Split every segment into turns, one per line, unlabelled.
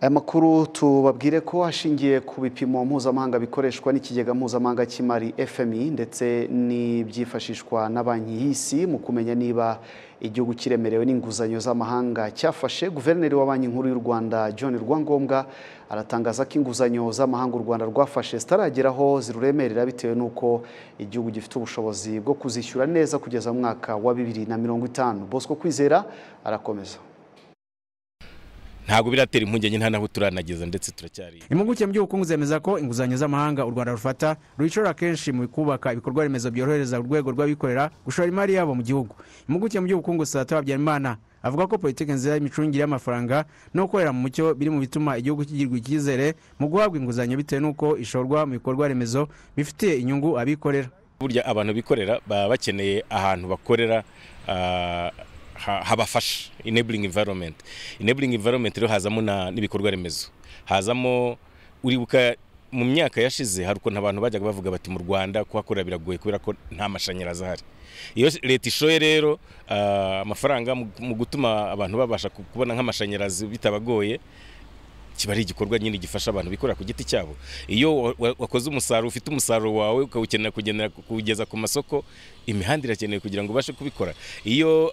aya makuru tubabwire ko hashingiye ku bipimo mpuzamahanga bikoreshwa n'ikigega mpuzamahanga cy'imari fmi ndetse n'ibyifashishwa na banki y'isi mu kumenya niba igihugu kiremerewe n'inguzanyo z'amahanga cyafashe guverineri wa banki nkuru y'u rwanda john rwangombwa aratangaza ko inguzanyo z'amahanga u rwanda rwafashe zitarageraho ziruremerera bitewe n'uko igihugu gifite ubushobozi bwo kuzishyura neza kugeza mu mwaka wa bibiri na mirongo itanu bosco kwizera arakomeza
ntabwo biratera impungenge nta naho turanageza ndetse turacyari
impuguke mu by'ubukungu zemeza ko inguzanyo z'amahanga u rwanda rufata ruyishora kenshi mu kubaka ibikorwa remezo byorohereza urwego rw'abikorera gushora imari yabo mu gihugu impuguke mu by'ubukungu sata habyarimana avuga ko politiki nziza y'imicungire y'amafaranga no gukorera mu mucyo biri mu bituma igihugu kigirwa icyizere mu guhabwa inguzanyo bitewe n'uko ishorwa mu bikorwa remezo bifitiye inyungu abikorera
burya abantu bikorera baba bakeneye ahantu bakorera uh, habafasha enabling environment enabling environment rero hazamo n'ibikorwa remezo hazamo uribuka mu myaka yashize hari ukuntu abantu bajyaga bavuga bati mu rwanda kuhakorera biragoye kubera ko nta mashanyarazi ahari iyo leta ishoye rero amafaranga mu gutuma abantu babasha kubona nk'amashanyarazi bitabagoye kiba ari igikorwa nyine gifasha abantu bikorera ku giti cyabo iyo wakoze umusaruro ufite umusaruro wawe ukawukenera kugendera kuwugeza ku masoko imihanda irakenewe kugira ngo ubashe kubikora iyo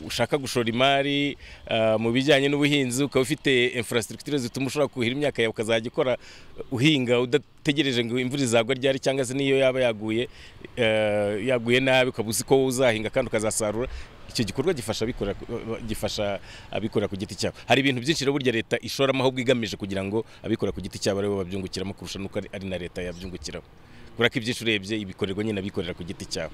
ushaka gushora imari mu bijyanye n'ubuhinzi ukaba ufite infrastructure zituma ushobora kuhira imyaka yawe ukazajya ikora uhinga udategereje ngo imvura izagwa ryari cyangwa se n'iyo yaba yaguye yaguye nabi ukaba uzi ko uzahinga kandi ukazasarura icyo gikorwa gifasha abikorera gifasha abikorera ku giti cyabo hari ibintu byinshi rero burya leta ishoramo ahubwo igamije kugira ngo abikorera ku giti cyabo aribo babyungukiramo kurusha nuko ari na leta yabyungukiramo kubera ko ibyinshi urebye ibikorerwa nyine abikorera ku giti cyabo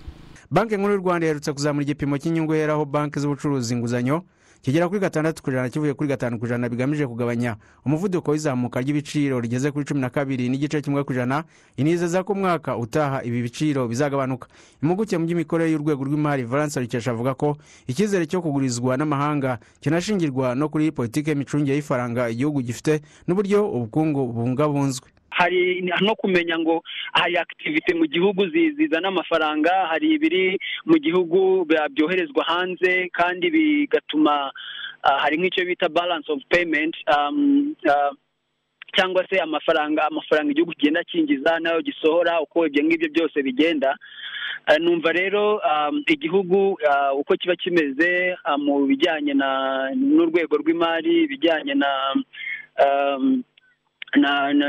banki nkuru y'u rwanda iherutse kuzamura igipimo cy'inyungu yeraho banki z'ubucuruzi inguzanyo kigera kuri gatandatu ku ijana kivuye kuri gatanu ku ijana bigamije kugabanya umuvuduko w'izamuka ry'ibiciro rigeze kuri cumi na kabiri n'igice kimwe ku ijana inizeza ko umwaka utaha ibi biciro bizagabanuka impuguke mu by'imikorere y'urwego rw'imari valence rukesha avuga ko icyizere cyo kugurizwa n'amahanga kinashingirwa no kuri politiki y'imicungire y'ifaranga igihugu gifite n'uburyo ubukungu bubungabunzwe
hari no kumenya ngo hari akitivite mu gihugu zizana amafaranga hari ibiri mu gihugu byoherezwa hanze kandi bigatuma hari nk'icyo bita balance of payment cyangwa se amafaranga amafaranga igihugu kigenda kinjiza nayo gisohora uko ibyo ngibyo byose bigenda numva rero igihugu uko kiba kimeze mu bijyanye n'urwego rw'imari ibijyanye na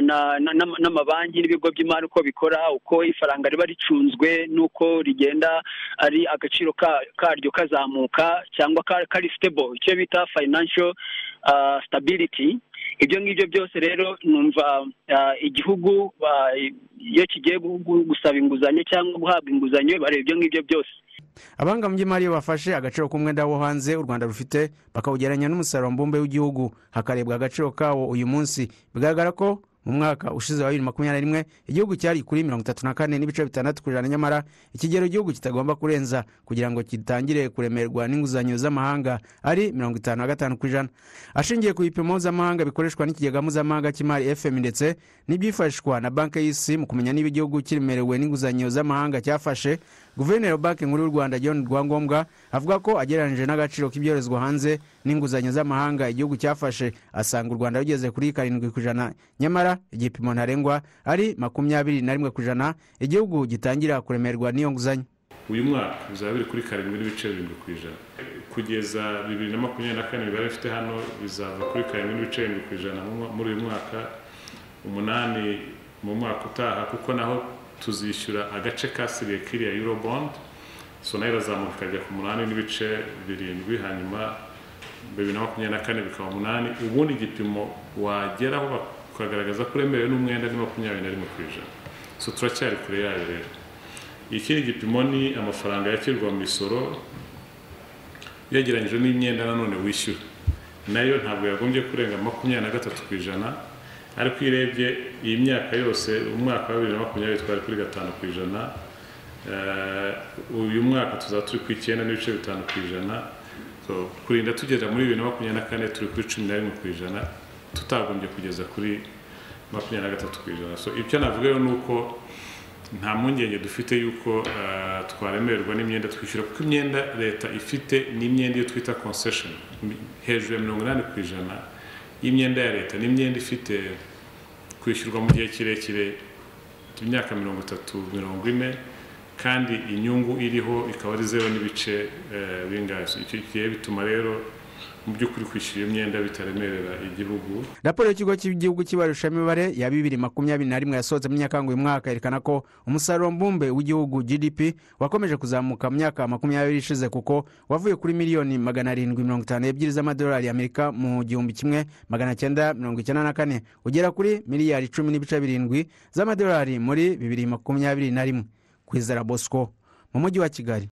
n'amabanki n'ibigo by'imari uko bikora uko ifaranga riba ricunzwe n'uko rigenda ari agaciro karyo kazamuka cyangwa kari sitebo icyo bita financial stability ibyo ngibyo byose rero numva igihugu iyo kigiye gusaba inguzanyo cyangwa guhabwa inguzanyo bareba ibyo ngibyo byose
abahanga mu by'imari iyo bafashe agaciro k'umwenda wo hanze u rwanda rufite bakawugereranya n'umusaruro mbumbe w'igihugu hakarebwa agaciro kawo uyu munsi bigaragara ko mu mwaka ushize wa bibiri makumyabiri na rimwe igihugu cyari kuri mirongo itatu na kane n'ibice bitandatu ku ijana nyamara ikigero igihugu kitagomba kurenza kugira ngo gitangire kuremerwa n'inguzanyo z'amahanga ari mirongo itanu na gatanu ku ijana ashingiye ku bipimo mpuzamahanga bikoreshwa n'ikigega mpuzamahanga cy'imari fm ndetse n'ibyifashishwa na banki y'isi mu kumenya niba igihugu kiremerewe n'inguzanyo z'amahanga cyafashe guverineri wa banki nkuru y'u rwanda john rwangombwa avuga ko agereranyije n'agaciro k'ibyoherezwa hanze n'inguzanyo z'amahanga igihugu cyafashe asanga u rwanda rugeze kuri karindwi ku ijana nyamara igipimo ntarengwa ari makumyabiri na rimwe ku ijana igihugu gitangira kuremerwa n'iyo nguzanyo
uyu mwaka bizaba biri kuri karindwi n'ibice birindwi ku ijana kugeza bibiri na makumyabiri na kane imibare bifite hano bizava kuri karindwi n'ibice birindwi ku ijana muri uyu mwaka umunani mu mwaka utaha kuko naho tuzishyura agace kasigaye kiriya eurobond so nayo irazamuka ikajya ku munani n'ibice birindwi hanyuma bibiri na makumyabiri na kane bikaba umunani ubundi igipimo wageraho bakagaragaza ko uremerewe n'umwenda ni makumyabiri na rimwe ku ijana so turacyari kure yayo rero ikindi gipimo ni amafaranga yakirwa mu misoro yegeranyije n'imyenda nanone wishyura nayo ntabwo yagombye kurenga makumyabiri na gatatu ku ijana ariko iyo urebye iyi myaka yose umwaka wa bibiri na makumyabiri twari kuri gatanu ku ijana uyu mwaka tuzaba turi ku icyenda n'ibice bitanu ku ijana kurinda tugera muri bibiri na makumyabiri na kane turi kuri cumi na rimwe ku ijana tutagombye kugeza kuri makumyabiri na gatatu ku ijana ibyo navuga ni uko nta mpungenge dufite y'uko twaremererwa n'imyenda twishyura kuko imyenda leta ifite ni imyenda iyo twita concession hejuru ya mirongo inani ku ijana y'imyenda ya leta n'imyenda ifite kwishyurwa mu gihe kirekire cy'imyaka mirongo itatu mirongo ine kandi inyungu iriho ikaba ari zeru n'ibice eh, bingahe icyo gihe bituma rero mu by'ukuri kwishyura iyo myenda bitaremerera igihugu
raporo y'ikigo cy'igihugu cy'ibarushamibare ya bibiri makumyabiri na rimwe yasohotse mu myaka ngo uyu mwaka yerekana ko umusaruro mbumbe w'igihugu gdp wakomeje kuzamuka mu myaka makumyabiri ishize kuko wavuye kuri miliyoni magana arindwi mirongo itanu ebyiri z'amadolari y'amerika mu gihumbi kimwe magana cyenda mirongo icyenda na kane ugera kuri miliyari cumi n'ibice birindwi z'amadolari muri bibiri makumyabiri na rimwe ku izara bosco mu mujyi wa kigali